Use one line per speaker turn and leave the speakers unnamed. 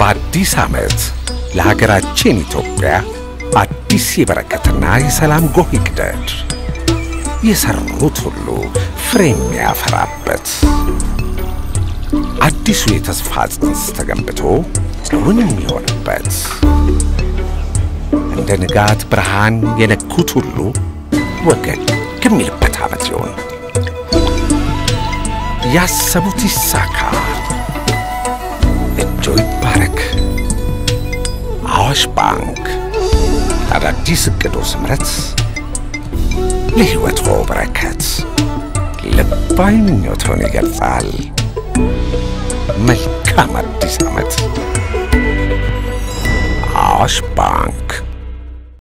በአዲስ ዓመት ለሀገራችን ኢትዮጵያ አዲስ የበረከትና የሰላም ጎህ ይቅደድ። የሠሩት ሁሉ ፍሬ የሚያፈራበት አዲሱ የተስፋ ጽንስ ተገንብቶ እውን የሚሆንበት እንደ ንጋት ብርሃን የነኩት ሁሉ ወገን የሚልበት ዓመት ይሁን። ያሰቡት ይሳካ፣ እጆ ይባረክ። አዋሽ ባንክ ለአዳዲስ ዕቅዶ ስምረት ለሕይወቶ በረከት ልባዊ ምኞቶን ይገልጻል። መልካም አዲስ ዓመት። አዋሽ ባንክ